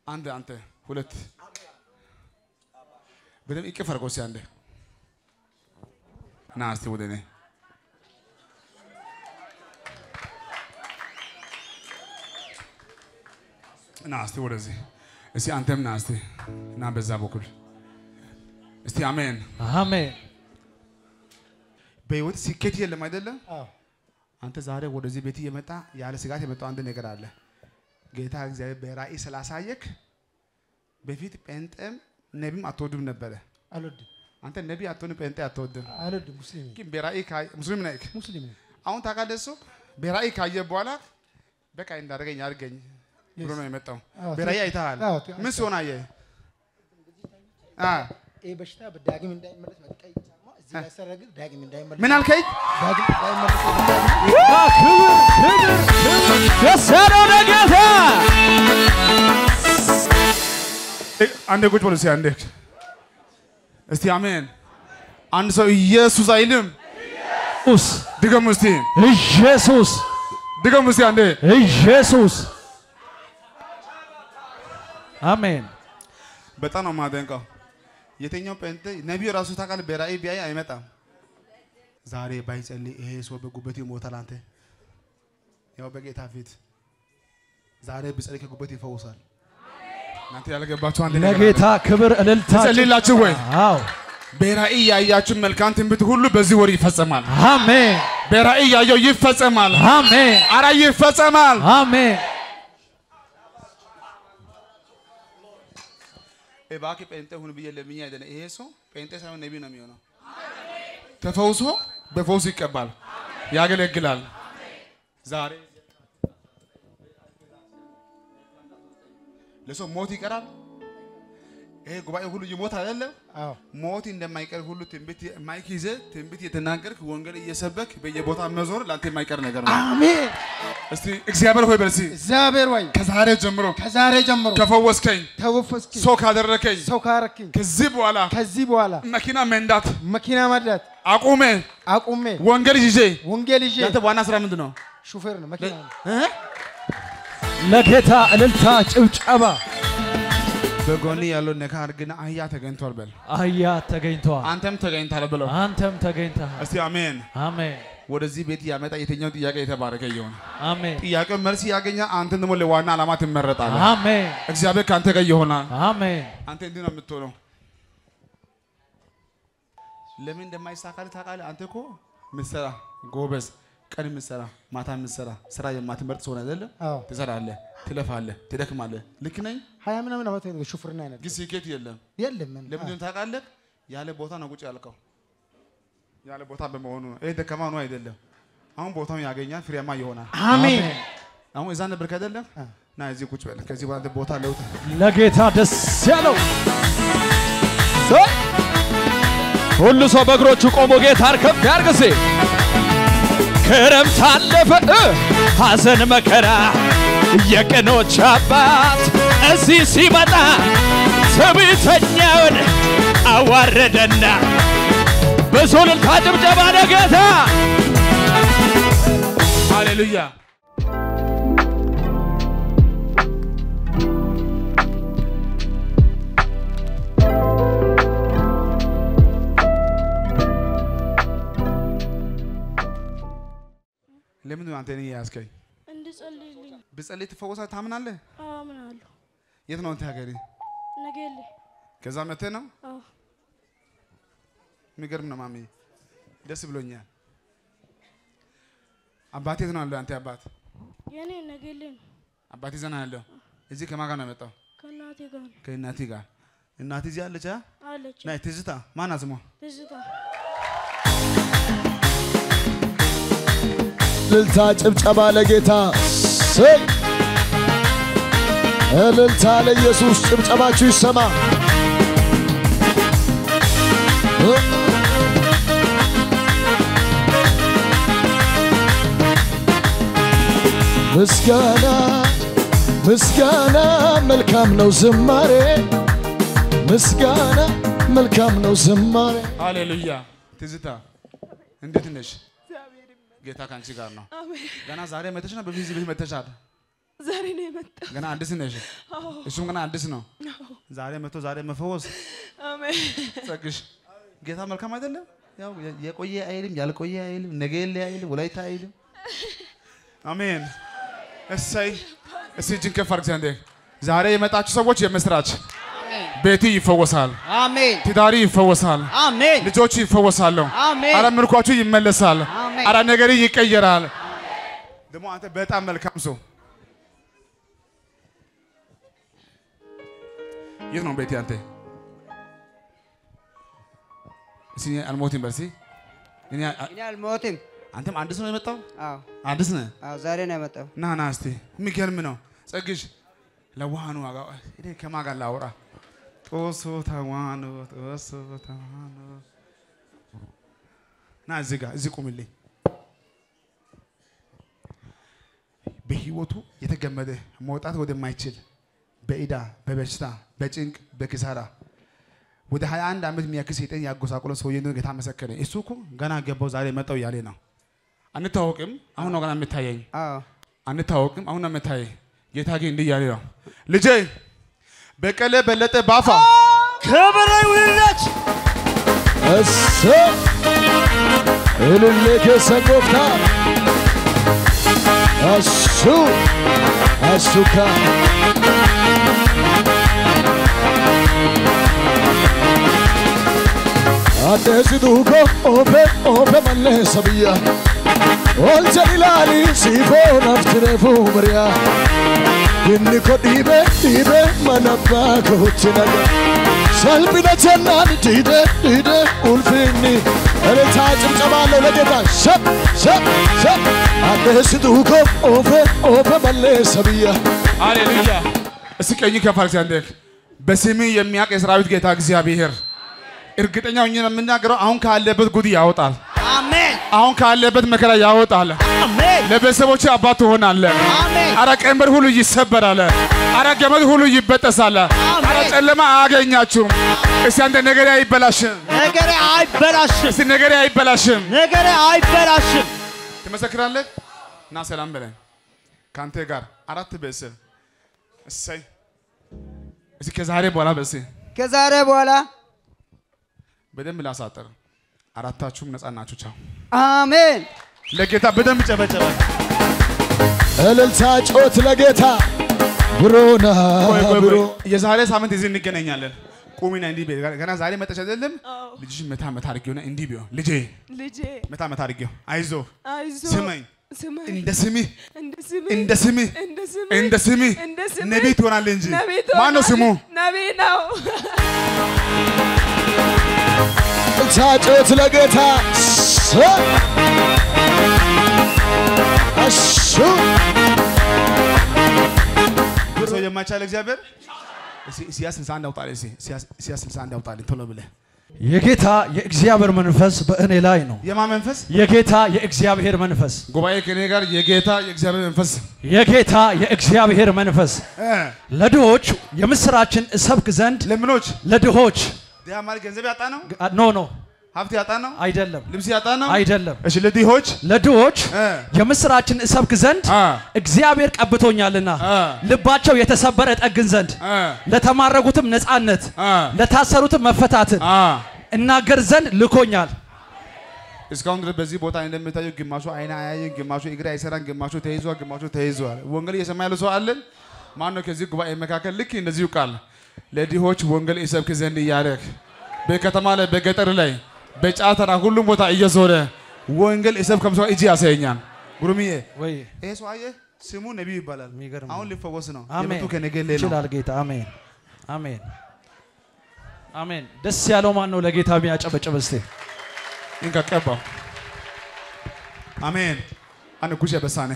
አንድ አንተ ሁለት በደምብ ይቅፍ አድርጎ እስኪ አንዴ ና እስቲ ወደ እኔ ና እስቲ ወደዚህ እስቲ አንተም ና እስቲ ና በዛ በኩል እስቲ አሜን። አሜን። በህይወት ስኬት የለም አይደለም። አዎ አንተ ዛሬ ወደዚህ ቤት እየመጣ ያለ ስጋት የመጣው አንድ ነገር አለ። ጌታ እግዚአብሔር በራእይ ስላሳየክ በፊት ጴንጤም ነቢም አትወድም ነበረ። አልወድም አንተ ነቢ አትሆንም፣ ጴንጤ አትወድም። አልወድም። ሙስሊም ነኝ። ግን በራእይ ካየ- ሙስሊም ነህ። ሙስሊም ነኝ። አሁን ታውቃለህ፣ እሱ በራእይ ካየ በኋላ በቃ እንዳደረገኝ አድርገኝ ብሎ ነው የመጣው። አዎ፣ በራእይ አይተሃል። አዎ፣ ምን ሲሆን አየህ? አ ይህ በሽታ በዳግም እንዳይመለስ በቀይ ጫማ እዚህ ላይ ሰረግጥ ዳግም እንዳይመለስ ምን አልከኝ? ዳግም እንዳይመለስ ክብር ክብር ክብር ደስ ያለው ለጌታ አንዴ ቁጭ በሉ እስኪ አንዴ እስቲ አሜን። አንድ ሰው ኢየሱስ አይልም። ኢየሱስ ድገሙ እስቲ ኢየሱስ ድገሙ እስቲ አንዴ ኢየሱስ አሜን። በጣም ነው የማደንቀው። የትኛው ጴንጤ ነቢዩ ራሱ ታውቃለህ፣ በራእይ ቢያይ አይመጣም። ዛሬ ባይጸልይ ይሄ ሰው በጉበት ይሞታል። አንተ ያው በጌታ ፊት ዛሬ ብጸልይ ከጉበት ይፈውሳል። እናንተ ያልገባችሁ አንድ ነገር አለ። ለጌታ ክብር እልልታ ትጸልይላችሁ ወይ? አዎ በራእይ ያያችሁ መልካም ትንቢት ሁሉ በዚህ ወር ይፈጸማል። አሜን በራእይ ያየው ይፈጸማል። አሜን አረ ይፈጸማል። አሜን እባክህ ጴንጤ ሁን ብዬ ለምኜ አይደለም። ይሄ ሰው ጴንጤ ሳይሆን ነቢ ነው የሚሆነው። ተፈውሶ በፈውስ ይቀባል፣ ያገለግላል። ዛሬ ለሰው ሞት ይቀራል። ይሄ ጉባኤ ሁሉ ይሞት አይደለም። አዎ ሞት እንደማይቀር ሁሉ ትንቢት ማይክ ይዘህ ትንቢት የተናገርክ ወንጌል እየሰበክ በየቦታ መዞር ለአንተ የማይቀር ነገር ነው። አሜን። እስቲ እግዚአብሔር ሆይ በርሲ እግዚአብሔር ወይ ከዛሬ ጀምሮ ከዛሬ ጀምሮ ከፈወስከኝ ተወፈስክ ሰው ካደረከኝ ሰው ካረክኝ ከዚህ በኋላ ከዚህ በኋላ መኪና መንዳት መኪና መንዳት አቁሜ አቁሜ ወንጌል ይዤ ወንጌል ይዤ ያንተ ዋና ስራ ምንድን ነው? ሹፌር ነው መኪና ነው። ለጌታ እልልታ ጭብጨባ። በጎን ያለው ነካ አድርግና አህያ ተገኝቷል በል። አህያ ተገኝተዋል፣ አንተም ተገኝታል ብለው አንተም ተገኝተሃል። እስቲ አሜን። አሜን ወደዚህ ቤት ያመጣ የትኛው ጥያቄ የተባረከ ይሁን። አሜን ጥያቄው መልስ ያገኛ አንተን ደግሞ ለዋና ዓላማ ትመረጣለህ። አሜን እግዚአብሔር ከአንተ ጋር ይሆናል። አሜን አንተ እንዲህ ነው የምትሆነው። ለምን እንደማይሳካል ታውቃለህ? አንተ እኮ ምትሰራ ጎበዝ፣ ቀን ምትሰራ ማታ ምትሰራ ስራ የማትመርጥ ሰው አይደለም። አዎ ትሰራለህ፣ ትለፋለህ፣ ትደክማለህ። ልክ ነኝ፣ ሀያ ምናምን ዓመት ነው ሹፍርና አይነት ግን ስኬት የለም። የለም ምን ለምንድን ነው ታውቃለህ? ያለ ቦታ ነው ቁጭ ያልከው። ያለ ቦታ በመሆኑ ነው። ይሄ ደካማ ነው አይደለም። አሁን ቦታውን ያገኛል፣ ፍሬያማ ይሆናል። አሜን አሁን እዛ ነበርክ አይደለም? ና እዚህ ቁጭ በል። ከዚህ በኋላ ቦታ ለውጥ ለጌታ ደስ ያለው ሰው ሁሉ ሰው በእግሮቹ ቆሞ ጌታን ከፍ ያርግ እስኪ። ክረምት አለፈ እ ሐዘን መከራ የቀኖች አባት እዚህ ሲመጣ ትዕቢተኛውን አዋረደና ብዙ እልልታ ጭብጨባ ለጌታ ሃሌሉያ። ለምን ነው አንተ እኔ ያዝከኝ? እንድጸልይልኝ ብጸልይ ትፈወሳለህ ታምናለህ? አምናለሁ። የት ነው አንተ ሀገሬ? ነገሌ ከዛ መተህ ነው? አዎ የሚገርም ነው ማሚ፣ ደስ ብሎኛል። አባቴ የት ነው ያለው? አንተ አባት የኔ ነገሌ ነው። አባቴ ዘና ያለው እዚህ ከማን ጋር ነው የመጣው? ከእናቴ ጋር ነው ከእናቴ ጋር። እናቴ እዚህ አለች? አ? አለች። ናይ ትዝታ ማን ስሟ? ትዝታ እልልታ ጭብጨባ ለጌታ ሰይ እልልታ ለኢየሱስ ጭብጨባችሁ ይሰማ። ምስጋና ምስጋና መልካም ነው ዝማሬ ምስጋና መልካም ነው ዝማሬ ሃሌሉያ። ትዝታ እንዴት ነሽ? ጌታ ከአንቺ ጋር ነው። ገና ዛሬ መተሽ ነው በፊት ቤት መተሻል? ዛሬ ነው የመጣው። ገና አዲስ ነሽ። እሱም ገና አዲስ ነው። ዛሬ መቶ ዛሬ መፈወስ አሜን። ጸግሽ ጌታ መልካም አይደለም። ያው የቆየ አይልም፣ ያልቆየ አይልም፣ ነገ የለ አይልም፣ ወላይታ አይልም። አሜን። እሰይ እስቲ እጅን ከፍ አድርግ ዘንዴ ዛሬ የመጣችሁ ሰዎች የምስራች ቤት ይፈወሳል፣ አሜን ትዳሪ ይፈወሳል፣ አሜን ልጆቹ ይፈወሳሉ። አሜን። አረ ምርኳችሁ ይመለሳል። አሜን። አረ ነገር ይቀየራል። ደግሞ አንተ በጣም መልካም ሰው የት ነው ቤቴ? አንተ እስኪ እኔ አልሞትም በል እስኪ እኔ አ- እኔ አልሞትም። አንተም አዲስ ነው የመጣው? አዎ አዲስ ነህ? አዎ፣ ዛሬ ነው የመጣው። ና ና እስቲ የሚገርም ነው። ጸግሽ ለዋኑ አጋ እኔ ከማን ጋር ላውራ? ጦሶ ተዋኑ ጦሶ ተዋኑ ና እዚህ ጋር እዚህ ቁምልኝ። በህይወቱ የተገመደ መውጣት ወደማይችል በኢዳ በበሽታ በጭንቅ በኪሳራ ወደ 21 ዓመት የሚያክል ሰይጣን ያጎሳቆለ ሰውዬ እንደሆነ ጌታ መሰከረ። እሱ እኮ ገና ገባው ዛሬ መጣው እያለ ነው። አንታወቅም፣ አሁን ነው ገና የምታየኝ አዎ አንታወቅም አሁን ነው የምታየኝ። ጌታ ግን እንዲህ እያለ ነው፣ ልጄ በቀለ በለጠ ባፋ ክብር ይሁንለት። እሰ እልሌ ከሰንጎፍታ አሱ አሱካ አደሲቱኮ ኦፌ ኦፌ መለሰ ብያ ኦልጀሊላሊ ሲፎ ነፍትነፉ ምሪያ inni ko dhiibe dhiibe manabba kootti naga salphina jennaan dhiide dhiide ulfinni eretaa cimcamaallee ለጌታ ሸብ ሸብ ሸብ አደሲtuu ኮ ኦፌ ኦፌ መሌሰ ብያ ሃሌሉያ። እስኪ ቀኝ ከፍ አድርግ አንዴ። በስምህ የሚያውቅ የሰራዊት ጌታ እግዚአብሔር እርግጠኛ ሆኜ ነው የምናገረው። አሁን ካለበት ጉድ ያወጣል። አሜን አሁን ካለበት መከራ ያወጣል። አሜን ለቤተሰቦች አባት ትሆናለህ። አሜን አረ ቀንበር ሁሉ ይሰበራል። አረ ገመድ ሁሉ ይበጠሳል። አረ ጨለማ አያገኛችሁም። እስቲ አንተ ነገሬ አይበላሽም። ነገሬ አይበላሽም። እስቲ ነገሬ አይበላሽም። ነገሬ አይበላሽም። ትመሰክራለህ? እና ሰላም በለኝ። ከአንተ ጋር አራት ቤተሰብ እሰይ። እስኪ ከዛሬ በኋላ በስ ከዛሬ በኋላ በደንብ ላሳጠር። አራታችሁም ነፃ ናችሁ። ቻው። አሜን ለጌታ በደንብ ጨበጨበ። እልልታ ጮት ለጌታ ብሮና ቆይ ቆይ ብሮ ቆይ፣ የዛሬ ሳምንት እዚህ እንገናኛለን። ቁሚና እንዲህ በይ። ገና ዛሬ መጠሽ አይደለም? አዎ ልጅሽ መታ መታ አድርጌው እና እንዲህ ቢሆን ልጄ ልጄ መታ መታ አድርጌው አይዞ አይዞ ስመኝ ስመኝ እንደ ስምህ እንደ ስሜ እንደ ስምህ እንደ ስሜ እንደ ስምህ እንደ ስሜ ነቢይ ትሆናለህ እንጂ ነቢይ ማን ነው ስሙ? ትሆናለህ። ነቢይ ነው። እልልታ ጮት ለጌታ ሰ አሹ ሰው የማይቻል እግዚአብሔር እስኪ ኢሳይያስ 61 አውጣልኝ። እስኪ ኢሳይያስ ኢሳይያስ 61 አውጣልኝ ቶሎ ብለህ። የጌታ የእግዚአብሔር መንፈስ በእኔ ላይ ነው። የማ መንፈስ የጌታ የእግዚአብሔር መንፈስ ጉባኤ ከኔ ጋር የጌታ የእግዚአብሔር መንፈስ የጌታ የእግዚአብሔር መንፈስ እ ለድሆች የምስራችን እሰብክ ዘንድ ለምኖች ለድሆች ድሃ ማለት ገንዘብ ያጣ ነው፣ ኖ ኖ ሀብት ያጣ ነው፣ አይደለም ልብስ ያጣ ነው። አይደለም እሺ ለድሆች ለድሆች እ የምስራችን እሰብክ ዘንድ አ እግዚአብሔር ቀብቶኛልና አ ልባቸው የተሰበረ ጠግን ዘንድ አ ለተማረኩትም ነፃነት አ ለታሰሩትም መፈታትን አ እናገር ዘንድ ልኮኛል። እስካሁን ድረስ በዚህ ቦታ እንደምታየው ግማሹ አይን አያይም፣ ግማሹ እግር አይሰራም፣ ግማሹ ተይዟል፣ ግማሹ ተይዟል። ወንጌል እየሰማ ያለ ሰው አለን? ማን ነው ከዚህ ጉባኤ መካከል ልክ እንደዚሁ ቃል ለድሆች ወንጌል ይሰብክ ዘንድ እያደረግ በከተማ ላይ በገጠር ላይ በጫተራ ሁሉም ቦታ እየዞረ ወንጌል ይሰብክ ከምሰው እጅ ያሳየኛል። ጉሩምዬ ወይ ይሄ ሰው አየህ ስሙ ነቢዩ ይባላል። የሚገርም ነው። አሁን ሊፈወስ ነው። አሜን የመጡ ከነገሌ ነው። ይችላል ጌታ። አሜን አሜን አሜን። ደስ ያለው ማን ነው? ለጌታ የሚያጨበጭብ እስቲ እንካ ቀባው። አሜን። አነ ኩሽ በሳነ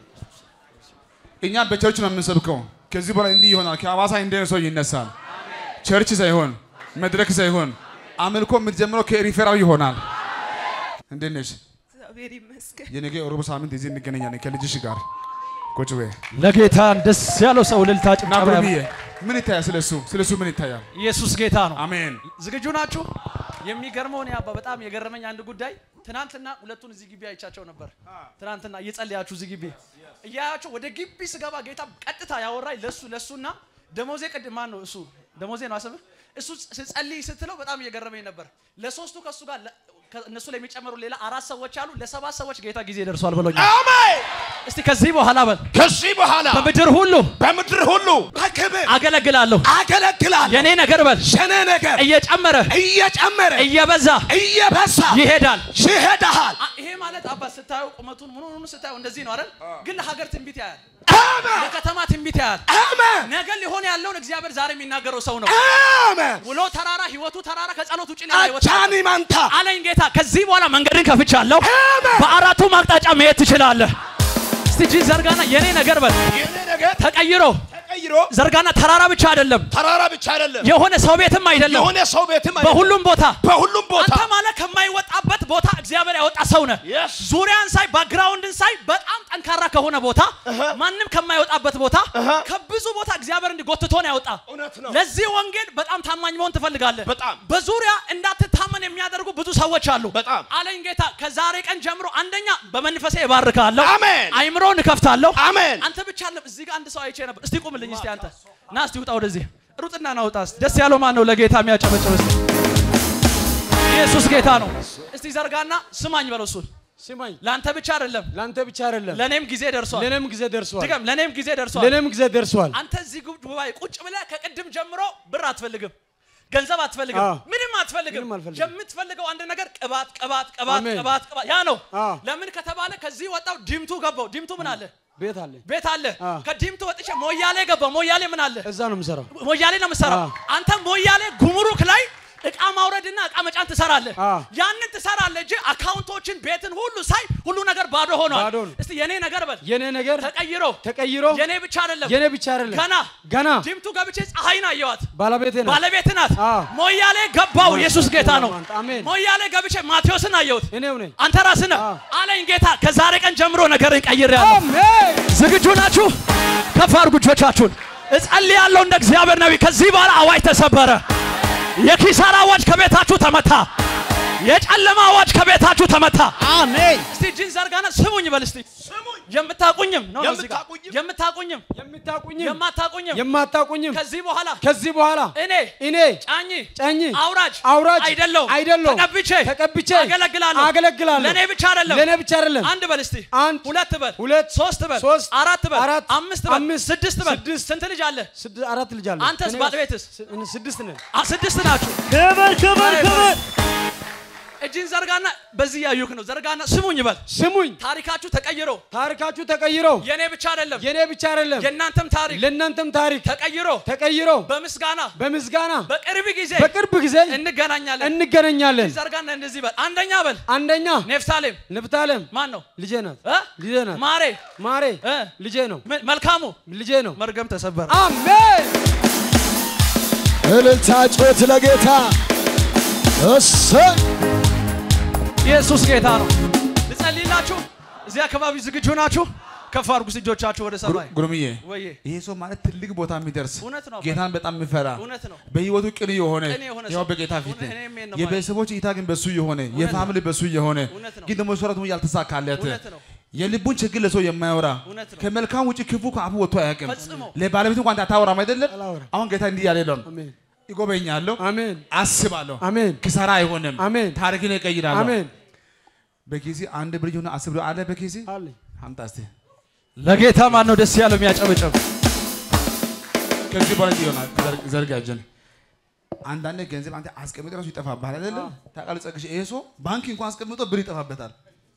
እኛ በቸርች ነው የምንሰብከው። ከዚህ በኋላ እንዲህ ይሆናል። ከአዋሳ እንዲህ አይነት ሰው ይነሳል። ቸርች ሳይሆን መድረክ ሳይሆን አምልኮ የምትጀምረው ከሪፌራው ይሆናል። እንዴት ነሽ? እግዚአብሔር ይመስገን። የነገ ሮብ ሳምንት እዚህ እንገናኛለን ከልጅሽ ጋር ቁጭ በይ ለጌታ ደስ ያለው ሰው እልልታ እና ጭብጨባ። ጉርምዬ ምን ይታያል? ስለሱ ስለሱ ምን ይታያል? ኢየሱስ ጌታ ነው። አሜን። ዝግጁ ናችሁ? የሚገርመው እኔ አባ በጣም የገረመኝ አንድ ጉዳይ ትናንትና ሁለቱን እዚህ ግቢ አይቻቸው ነበር። ትናንትና እየጸለያችሁ እዚህ ግቢ እያያቸው ወደ ግቢ ስገባ ጌታ ቀጥታ ያወራኝ ለሱ ለሱና ደሞዜ ቅድም ማን ነው እሱ ደሞዜ ነው አሰብህ እሱ ስጸልይ ስትለው በጣም እየገረመኝ ነበር። ለሶስቱ ከሱ ጋር ለ- ከ- እነሱ ላይ የሚጨመሩ ሌላ አራት ሰዎች አሉ። ለሰባት ሰዎች ጌታ ጊዜ ደርሷል ብሎኛል። አሜን። እስቲ ከዚህ በኋላ በል ከዚህ በኋላ በምድር ሁሉ በምድር ሁሉ በክብር አገለግላለሁ። አገለግላለሁ። የኔ ነገር በል የኔ ነገር እየጨመረ እየጨመረ እየበዛ እየበዛ ይሄዳል። ይሄዳል። አ- ይሄ ማለት አባት ስታዩ ቁመቱን ምኑ ምኑ ስታዩ እንደዚህ ነው አይደል? ግን ለሀገር ትንቢት ያያል፣ አሜን ለከተማ ትንቢት ያያል። አሜን ነገ ሊሆን ያለውን እግዚአብሔር ዛሬ የሚናገረው ሰው ነው። አሜን። ውሎ ተራራ፣ ህይወቱ ተራራ፣ ከጸሎት ውጭ ሌላ ህይወት አቻኒ ማንታ አለኝ ጌታ። ከዚህ በኋላ መንገድን ከፍቻለሁ፣ አሜን። በአራቱም አቅጣጫ መሄድ ትችላለህ። እስቲ እጅን ዘርጋና የኔ ነገር በል የኔ ነገር ተቀይሮ ተቀይሮ ዘርጋና ተራራ ብቻ አይደለም፣ ተራራ ብቻ አይደለም የሆነ ሰው ቤትም አይደለም፣ የሆነ ሰው ቤትም አይደለም። በሁሉም ቦታ በሁሉም ቦታ አንተ ማለት ከማይወጣበት ቦታ እግዚአብሔር ያወጣ ሰው ነህ። Yes. ዙሪያን ሳይ ባክግራውንድን ሳይ በጣም ጠንካራ ከሆነ ቦታ ማንም ከማይወጣበት ቦታ ከብዙ ቦታ እግዚአብሔር እንዲጎትቶ ነው ያወጣ። እውነት ነው። ለዚህ ወንጌል በጣም ታማኝ መሆን ትፈልጋለህ። በጣም። በዙሪያ እንዳትታመን የሚያደርጉ ብዙ ሰዎች አሉ። በጣም። አለኝ ጌታ ከዛሬ ቀን ጀምሮ አንደኛ በመንፈሴ እባርካለሁ፣ አሜን። አይምሮን እከፍታለሁ። አሜን። አንተ ብቻ አለም እዚህ ጋር አንድ ሰው አይቼ ነበር። እስቲ ቁምልኝ እስቲ አንተ ና እስቲ ውጣ ወደዚህ ሩጥና ና ውጣ እስቲ። ደስ ያለው ማን ነው? ለጌታ የሚያጨበጭብ እስቲ ኢየሱስ ጌታ ነው። እስቲ ዘርጋና ስማኝ በለው እሱን ስማኝ ለአንተ ብቻ አይደለም ለአንተ ብቻ አይደለም ለእኔም ጊዜ ደርሷል። ለእኔም ጊዜ ደርሷል ድገም፣ ለእኔም ጊዜ ደርሷል። ለእኔም ጊዜ ደርሷል አንተ እዚህ ጉባኤ ቁጭ ብለህ ከቅድም ጀምሮ ብር አትፈልግም፣ ገንዘብ አትፈልግም፣ አዎ። ምንም አትፈልግም። ምንም አልፈልግም። የምትፈልገው አንድ ነገር ቅባት፣ ቅባት፣ ቅባት፣ አሜን። ቅባት፣ ቅባት ያ ነው። አዎ። ለምን ከተባለ ከዚህ ወጣው ዲምቱ ገባው። ዲምቱ ምን አለ? ቤት አለ ቤት አለ። አዎ። ከዲምቱ ወጥቼ ሞያሌ ገባው። ሞያሌ ምን አለ? እዛ ነው የምሰራው ሞያሌ ነው የምትሰራው። አዎ። አንተ ሞያሌ ጉምሩክ ላይ እቃ ማውረድና እቃ መጫን ትሰራለህ። አዎ። ያንን ትሰራለህ እንጂ አካውንቶችን ቤትን ሁሉ ሳይ ሁሉ ነገር ባዶ ሆኗል። ባዶ ነው። እስቲ የኔ ነገር በል የኔ ነገር ተቀይሮ ተቀይሮ የኔ ብቻ አይደለም የኔ ብቻ አይደለም ገና ገና ዲምቱ ገብቼ ፀሐይን አየዋት። ባለቤቴ ነው ባለቤት ናት። አዎ። ሞያሌ ገባው። ኢየሱስ ጌታ ነው። አሜን ሞያሌ ገብቼ ማቴዎስን አየሁት። እኔው ነኝ አንተ ራስህ ነህ አዎ። አለኝ ጌታ። ከዛሬ ቀን ጀምሮ ነገርን ቀይሬያለሁ። አሜን ዝግጁ ናችሁ? ከፍ አድርጉ እጆቻችሁን። እጸልያለሁ እንደ እግዚአብሔር ነቢይ። ከዚህ በኋላ አዋጅ ተሰበረ። የኪሳራ አዋጅ ከቤታችሁ ተመታ። የጨለማ አዋጅ ከቤታችሁ ተመታ። አሜን እስቲ እጅን ዘርጋና ስሙኝ በል እስቲ የምታቁኝም ነው እዚህ ጋር የምታቁኝም የምታቁኝም የምታቁኝም የማታቁኝም የማታቁኝም ከዚህ በኋላ ከዚህ በኋላ እኔ እኔ ጫኝ ጫኝ አውራጅ አውራጅ አይደለሁም አይደለሁም ተቀብቼ ተቀብቼ አገለግላለሁ አገለግላለሁ ለእኔ ብቻ አይደለም ለእኔ ብቻ አይደለም አንድ በል እስቲ አንድ ሁለት በል ሁለት ሶስት በል ሶስት አራት በል አራት አምስት በል አምስት ስድስት በል ስድስት ስንት ልጅ አለ ስድ- አራት ልጅ አለ አንተስ እኔ ባለቤትስ ስ- ስድስት ነን አ- ስድስት ናችሁ ክብር ክብር ክብር እጅን ዘርጋና በዚህ ያዩክ ነው ዘርጋና ስሙኝ በል ስሙኝ ታሪካችሁ ተቀይሮ ታሪካችሁ ተቀይሮ የኔ ብቻ አይደለም የኔ ብቻ አይደለም የእናንተም ታሪክ ለእናንተም ታሪክ ተቀይሮ ተቀይሮ በምስጋና በምስጋና በቅርብ ጊዜ በቅርብ ጊዜ እንገናኛለን እንገናኛለን ዘርጋና እንደዚህ በል አንደኛ በል አንደኛ ኔፍታሌም ንፍታሌም ማን ነው ልጄ ናት እ? ልጄ ናት ማሬ ማሬ እ? ልጄ ነው ም- መልካሙ ልጄ ነው መርገም ተሰበረ አሜን እልልታ ጮት ለጌታ እሰይ ኢየሱስ ጌታ ነው ልጸልይላችሁ እዚህ አካባቢ ዝግጁ ናችሁ ከፍ አድርጉ እጆቻችሁ ወደ ሰማይ ጉርምዬ ወዬ ይሄ ሰው ማለት ትልቅ ቦታ የሚደርስ እውነት ነው ጌታን በጣም የሚፈራ እውነት ነው በህይወቱ ቅን የሆነ ቅን የሆነ ያው ሰው። በጌታ ፊት እውነት- እኔም ይሄን ነው የቤተሰቦች እይታ ግን በሱ የሆነ የፋሚሊ በሱ የሆነ እውነት ነው። ግን ደግሞ ሸረቱ ያልተሳካለት እውነት ነው የልቡን ችግር ለሰው የማያወራ እውነት ነው። ከመልካም ውጭ ክፉ ከአፉ ወጥቶ አያውቅም። ፈጽሞ። ለባለቤቱ እንኳን አታወራም አይደለም። አላወራም። አሁን ጌታ እንዲህ ያለ ነው፣ አሜን ይጎበኛለሁ፣ አሜን አስባለሁ፣ አሜን ክሰራ አይሆንም፣ አሜን ታሪክን እቀይራለሁ። አሜን በኪሲ አንድ ብር ይሁን አስር ብር አለ በኪሲ አለኝ አምጣ እስቲ። ለጌታ ማን ነው ደስ ያለው የሚያጨበጨብ ከዚህ በኋላ እንዲህ ይሆናል። ዘርግ- ዘርጋ እጅን። አንዳንድ ገንዘብ አንተ አስቀምጥ ራሱ ይጠፋብሃል አይደለም። ታውቃለህ ጸግሽ፣ ይሄ ሰው ባንክ እንኳን አስቀምጦ ብር ይጠፋበታል።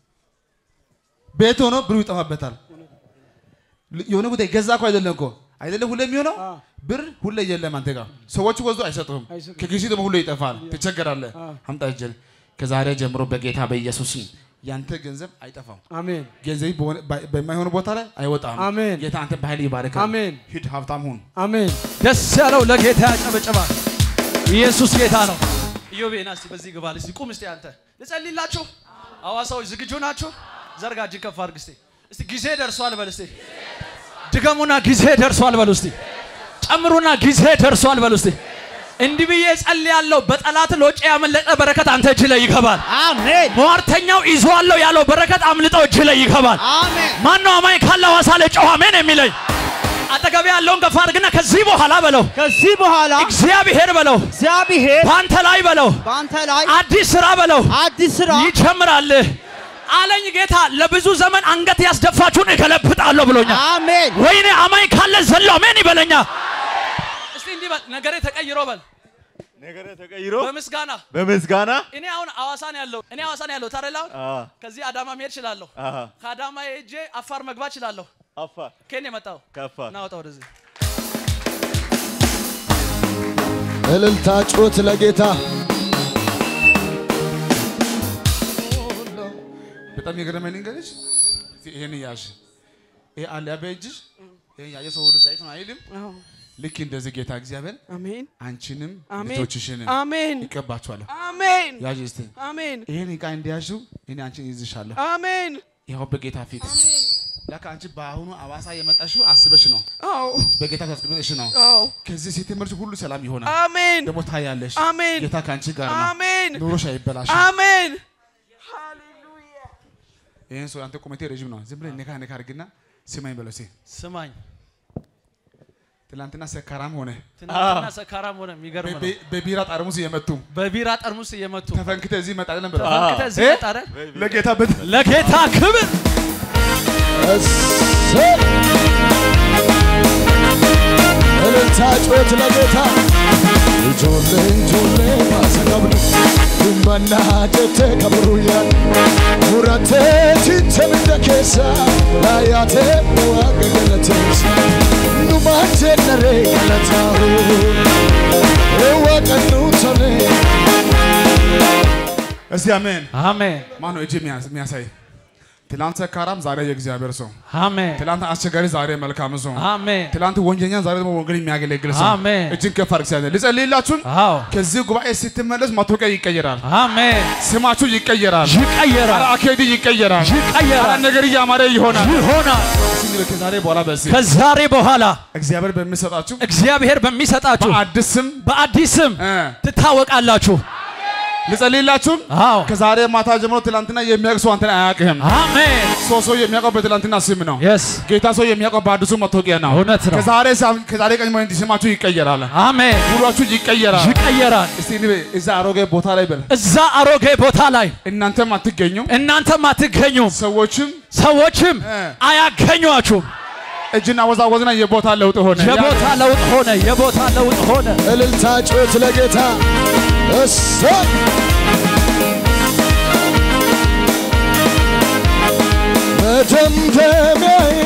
ቤት ሆኖ ብሩ ይጠፋበታል። ል- የሆነ ቦታ ገዛ እኮ አይደለም እኮ አይደለም ሁሌ የሚሆነው አዎ። ብር ሁሌ የለም አንተ ጋር ሰዎች ወስዶ አይሰጡህም። አይሰጡም። ከጊዜ ደግሞ ሁሌ ይጠፋል፣ ትቸገራለህ። አምጣ እጅን። ከዛሬ ጀምሮ በጌታ በኢየሱስ ስም ያንተ ገንዘብ አይጠፋም። አሜን ገንዘብ በሆነ- በ- በማይሆን ቦታ ላይ አይወጣም። አሜን። ጌታ አንተ በኃይል ይባርካል። አሜን። ሂድ ሀብታም ሁን። አሜን ደስ ያለው ለጌታ ያጨበጭባል ኢየሱስ ጌታ ነው ኢዮቤ ና እስቲ በዚህ ግባል እስቲ ቁም እስቲ አንተ ልጸልይላችሁ ሐዋሳዎች ዝግጁ ናችሁ ዘርጋ እጅን ከፍ አድርግ እስቲ እስቲ ጊዜ ደርሷል በል እስቲ ድገሙና ጊዜ ደርሷል በሉ እስቲ ጨምሩና ጊዜ ደርሷል በሉ እስቲ እንዲህ ብዬ ጸልያለሁ። በጠላት ሎጬ ያመለጠ በረከት አንተ እጅ ላይ ይገባል። አሜን ሟርተኛው ይዞዋለሁ ያለው በረከት አምልጦ እጅ ላይ ይገባል። አሜን ማነው አማኝ ካለ ሐዋሳ ላይ ጨዋ አሜን የሚለኝ? አጠገቤ ያለውን ገፋ አድርግና ከዚህ በኋላ በለው ከዚህ በኋላ እግዚአብሔር በለው እግዚአብሔር በአንተ ላይ በለው በአንተ ላይ አዲስ ስራ በለው አዲስ ስራ ይጀምራል አለኝ ጌታ። ለብዙ ዘመን አንገት ያስደፋችሁን እገለብጣለሁ ብሎኛል። አሜን ወይኔ አማኝ ካለ ዘሎ አሜን ይበለኛ። እስቲ እንዲህ በል ነገሬ ተቀይሮ በል ነገር ተቀይሮ በምስጋና በምስጋና እኔ አሁን አዋሳን ያለው እኔ አዋሳን ያለው ታረላ አዎ ከዚህ አዳማ መሄድ እችላለሁ። አሃ ከአዳማ ሄጄ አፋር መግባት እችላለሁ። አፋር ከኔ የመጣው ከአፋር ና ወጣ ወደዚህ እልልታ ጩኸት ለጌታ በጣም የገረመኝ ልንገርሽ፣ ይሄን ያዥ፣ ይሄ አለ በእጅሽ፣ ይሄን ያየ ሰው ሁሉ ዘይት ነው አይልም። ልክ እንደዚህ ጌታ እግዚአብሔር አሜን አንቺንም አሜን ልጆችሽንም አሜን ይቀባችኋለሁ። አሜን ያዥ እስቲ አሜን ይሄን ዕቃ እንዲያዡ እኔ አንቺን ይዝሻለሁ። አሜን ይኸው በጌታ ፊት ለካ አንቺ በአሁኑ አዋሳ የመጣሽው አስበሽ ነው፣ አዎ በጌታ ታስቀምጠሽ ነው። አዎ ከዚህ ስትመርጭ ሁሉ ሰላም ይሆናል። አሜን ደግሞ ታያለሽ። አሜን ጌታ ከአንቺ ጋር ነው። አሜን ኑሮሽ አይበላሽም። አሜን ሃሌሉያ ይህን ሰው አንተ ኮሚቴ ረዥም ነው። ዝም ብለህ ነካ ነካ አድርግና ስማኝ በለው እስኪ። ስማኝ ትናንትና ሰካራም ሆነ ትናንትና ሰካራም ሆነ የሚገርም ነው። በ- በቢራ ጠርሙስ እየመቱ በቢራ ጠርሙስ እየመቱ ተፈንክተ እዚህ መጣ አይደለም ብለው ተፈንክተ እዚህ እ? መጣ አይደል? ለጌታ በት ለጌታ ክብር እሰይ! እልልታ ጩኸት ለጌታ ijoollee ijoollee maasa qabdu dumbannaa jettee kabruuyaan murattee citte midda keessa laayaatee waaqa galateessa numaan jennaree galataahu waaqa nu tolee እስቲ አሜን። አሜን ማነው እጅ የሚያስ- የሚያሳይ? ትላንት ሰካራም ዛሬ የእግዚአብሔር ሰው፣ አሜን ትላንት አስቸጋሪ ዛሬ መልካም ሰው፣ አሜን ትላንት ወንጀኛ ዛሬ ደግሞ ወንጌል የሚያገለግል ሰው። አሜን። እጅን ከፍ አድርግ። ሲያዘ ልጸልይላችሁን። አዎ ከዚህ ጉባኤ ስትመለስ መታወቂያ ይቀየራል፣ አሜን ስማችሁ ይቀየራል፣ ይቀየራል አካሄድ ይቀየራል፣ ይቀየራል ነገር እያማረ ይሆናል። ይሆናል እስቲ እንግዲህ ከዛሬ በኋላ በዚህ ከዛሬ በኋላ እግዚአብሔር በሚሰጣችሁ እግዚአብሔር በሚሰጣችሁ በአዲስ ስም በአዲስ ስም እ፣ ትታወቃላችሁ ልጸልይላችሁም። አዎ ከዛሬ ማታ ጀምሮ ትላንትና የሚያውቅ ሰው አንተን አያውቅህም። አሜን ሰው ሰው የሚያውቀው በትላንትና ስም ነው። የስ ጌታ ሰው የሚያውቀው በአዲሱ መታወቂያ ነው። እውነት ነው ከዛሬ ሳም- ከዛሬ ቀን ጀምሮ እንዲህ ስማችሁ ይቀየራል፣ አሜን ሁሏችሁ ይቀየራል። ይቀየራል እስቲ እንበል፣ እዛ አሮጌ ቦታ ላይ በል እዛ አሮጌ ቦታ ላይ እናንተም አትገኙም፣ እናንተም አትገኙም ሰዎችም ሰዎችም እ፣ አያገኟችሁም እጅና ወዛወዝና የቦታ ለውጥ ሆነ። የቦታ ለውጥ ሆነ የቦታ ለውጥ ሆነ እልልታ ጩኸት ለጌታ እሰይ! መደምደሚያዬ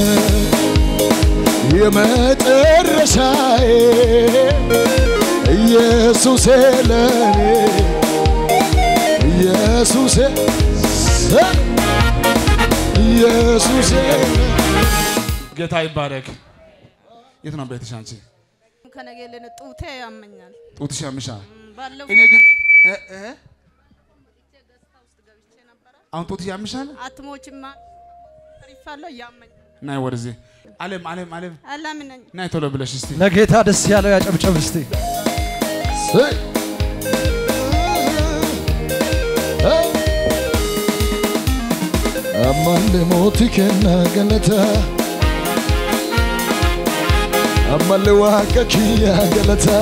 የመጨረሻዬ ኢየሱሴ ለኔ ኢየሱሴ እሰይ! ኢየሱሴ ጌታ ይባረክ። የት ነው ቤትሽ አንቺ? ከነገሌን ጡቴ ያመኛል። ጡትሽ ያምሻል። ባለፈው እኔ ግን እ እ አሁን ጡትሽ ያምሻል? አትሞችማ ሪፋለሁ ያመኛል። ናይ ወደዚህ ዓለም ዓለም ዓለም አላምነኝ ናይ ቶሎ ብለሽ እስቲ ለጌታ ደስ ያለው ያጨብጨብ እስቲ እሰይ! ammallee mootii kennaa galata ammallee waaqa kiyyaa galata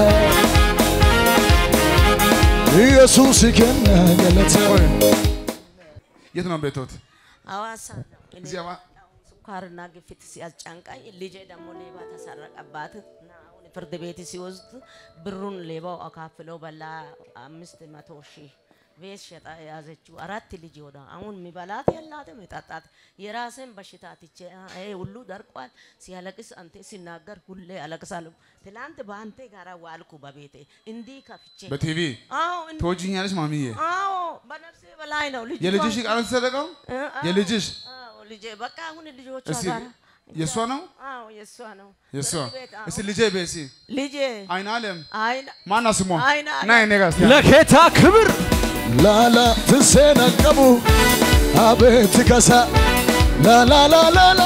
yesuusi kennaa galata የት ነው ቤቶት? ሐዋሳ ነው። እኔ እዚያ ማ- ስኳርና ግፊት ሲያስጨንቃኝ ልጄ ደግሞ ሌባ ተሰረቀባት እና አሁን ፍርድ ቤት ሲወስድ ብሩን ሌባው አካፍለው በላ አምስት መቶ ሺህ ቤት ሸጣ የያዘችው አራት ልጅ ሆና አሁን የሚበላት የላትም የጠጣት የራስን በሽታ ትቼ አ- ይሄ ሁሉ ደርቋል። ሲያለቅስ አንተ ሲናገር ሁሌ አለቅሳለሁ። ትላንት በአንተ ጋር ዋልኩ በቤቴ እንዲህ ከፍቼ በቲቪ አዎ እንዲህ- ትወጂኛለሽ ማሚዬ? አዎ በነፍሴ በላይ ነው ልጅቷ- የልጅሽ ቃል ተሰረቀው? እ- አዎ። የልጅሽ አዎ ልጄ በቃ አሁን ልጆቿ እስቲ ጋር የእሷ ነው አዎ የእሷ ነው የእሷ ፍርድ ቤት፣ አዎ። እስቲ ልጄ በሲ ልጄ አይን አለም አይና ማና ስሟ አይን አለም። ናይ እኔ ጋር እስቲ ለጌታ ክብር laala tiseena qabu abeeti kasa laalaalaalala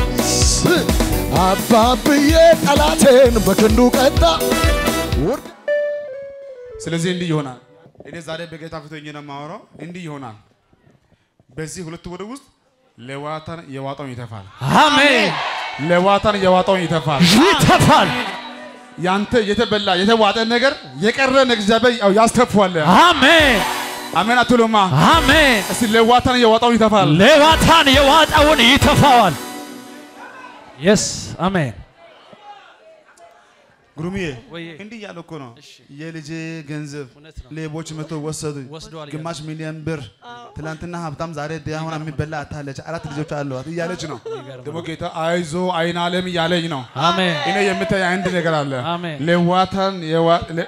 abbaa biyyee dhalaateen bakinduu qaxxa ስለዚህ እንዲህ ይሆናል። እኔ ዛሬ በጌታ ፊት ሆኜ ነው የማወራው። እንዲህ ይሆናል። በዚህ ሁለት ወር ውስጥ ሌዋታን የዋጣውን ይተፋል። አሜን። ሌዋታን የዋጣውን ይተፋል። ይተፋል። ያንተ የተበላ የተዋጠ ነገር የቀረ እግዚአብሔር ያው ያስተፋዋል። አሜን። አሜን አትሉማ? አሜን። እስቲ ሌዋታን የዋጣውን ይተፋል። ሌዋታን የዋጠውን ይተፋዋል። የስ አሜን። ጉሩምዬ ወይዬ። እንዲህ እያለ እኮ ነው እሺ። የልጄ ገንዘብ እውነት ነው። ሌቦች መቶ ወሰዱ። ወስደዋል ግማሽ ሚሊዮን ብር ትላንትና ሀብታም ዛሬ ድሃ ሆና የሚበላ አታለች። አራት ልጆች አለዋት እያለች ነው። ደግሞ ጌታ አይዞ አይን አለም እያለኝ ነው። አሜን። እኔ የምታይ አንድ ነገር አለ። አሜን። ሌዋታን የዋ- ለ-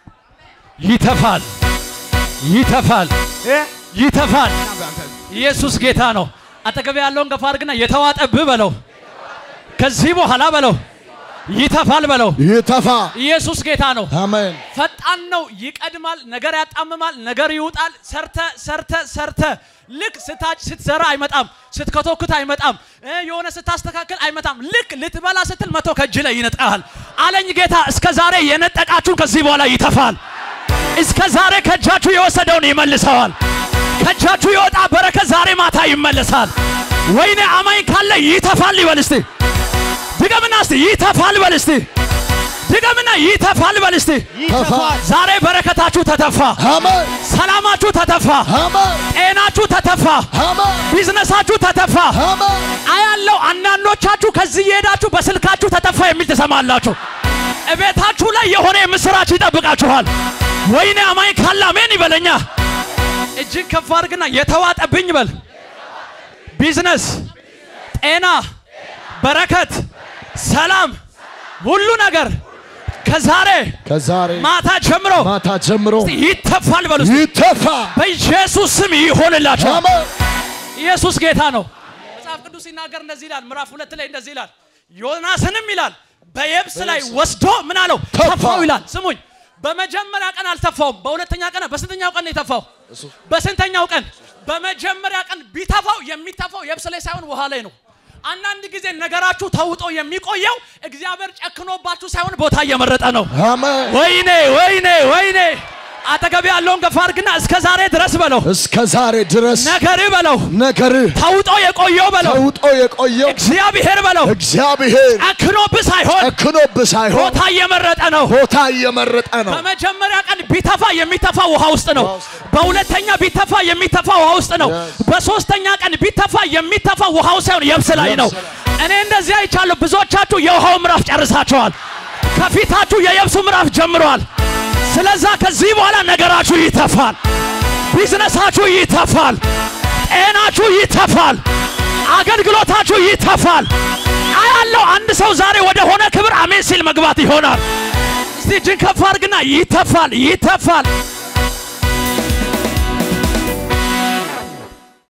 ይተፋል። ይተፋል። እ? ይተፋል። አንተ ኢየሱስ ጌታ ነው። አጠገብ ያለውን ገፋ አድርግና የተዋጠብህ በለው። ከዚህ በኋላ በለው ይተፋል በለው። ይተፋ ኢየሱስ ጌታ ነው። አሜን ፈጣን ነው፣ ይቀድማል፣ ነገር ያጣምማል፣ ነገር ይውጣል። ሰርተ ሰርተ ሰርተ ልክ ስታጭ ስትዘራ አይመጣም፣ ስትከቶክት አይመጣም፣ እ የሆነ ስታስተካከል አይመጣም። ልክ ልትበላ ስትል መቶ ከእጅ ላይ ይነጥቃል አለኝ ጌታ። እስከ ዛሬ የነጠቃችሁን ከዚህ በኋላ ይተፋል። እስከ ዛሬ ከእጃችሁ የወሰደውን ይመልሰዋል። ከእጃችሁ የወጣ በረከት ዛሬ ማታ ይመለሳል። ወይኔ አማኝ ካለ ይተፋል ይበል እስቲ። ድገምና እስቲ ይተፋል በል እስቲ። ድገምና ይተፋል በል እስቲ። ተፋ ዛሬ በረከታችሁ ተተፋ፣ አሜን ሰላማችሁ ተተፋ፣ አሜን ጤናችሁ ተተፋ፣ አሜን ቢዝነሳችሁ ተተፋ። አሜን አያለው አንዳንዶቻችሁ ከዚህ የሄዳችሁ በስልካችሁ ተተፋ የሚል ትሰማላችሁ። እቤታችሁ ላይ የሆነ የምስራች ይጠብቃችኋል። ወይኔ አማኝ ካለ አሜን ይበለኛ። እጅግ ከፍ አድርግና የተዋጠብኝ በል። ቢዝነስ፣ ጤና፣ በረከት፣ ሰላም፣ ሁሉ ነገር ከዛሬ ከዛሬ ማታ ጀምሮ ማታ ጀምሮ ይተፋል በሉ እስቲ። ይተፋ በኢየሱስ ስም ይሆንላችኋል። አሜን ኢየሱስ ጌታ ነው። መጽሐፍ ቅዱስ ሲናገር እንደዚህ ይላል። ምዕራፍ ሁለት ላይ እንደዚህ ይላል። ዮናስንም ይላል በየብስ ላይ ወስዶ ምን አለው ተፋው። ተፋው ይላል። ስሙኝ፣ በመጀመሪያ ቀን አልተፋውም። በሁለተኛ ቀን በስንተኛው ቀን ነው የተፋው? በስንተኛው ቀን? በመጀመሪያ ቀን ቢተፋው የሚተፋው የብስ ላይ ሳይሆን ውሃ ላይ ነው። አንዳንድ ጊዜ ነገራችሁ ተውጦ የሚቆየው እግዚአብሔር ጨክኖባችሁ ሳይሆን ቦታ እየመረጠ ነው። አሜን ወይኔ ወይኔ ወይኔ! አጠገብ ያለውን ገፋ አድርግና እስከ ዛሬ ድረስ በለው፣ እስከ ዛሬ ድረስ ነገር በለው፣ ነገር ተውጦ የቆየው በለው፣ ተውጦ የቆየው እግዚአብሔር በለው፣ እግዚአብሔር ጨክኖብህ ሳይሆን ጨክኖብህ ሳይሆን ቦታ እየመረጠ ነው። ቦታ እየመረጠ ነው። በመጀመሪያ ቀን ቢተፋ የሚተፋ ውሃ ውስጥ ነው። በሁለተኛ ቢተፋ የሚተፋ ውሃ ውስጥ ነው። በሶስተኛ ቀን ቢተፋ የሚተፋ ውሃው ሳይሆን የብስ ላይ ነው። እኔ እንደዚህ አይቻለሁ። ብዙዎቻችሁ የውሃው ምዕራፍ ጨርሳችኋል። ከፊታችሁ የየብሱ ምዕራፍ ጀምረዋል። ስለዛ ከዚህ በኋላ ነገራችሁ ይተፋል፣ ቢዝነሳችሁ ይተፋል፣ ጤናችሁ ይተፋል፣ አገልግሎታችሁ ይተፋል። አያለው አንድ ሰው ዛሬ ወደ ሆነ ክብር አሜን ሲል መግባት ይሆናል። እስቲ እጅን ከፍ አድርግና ይተፋል፣ ይተፋል፣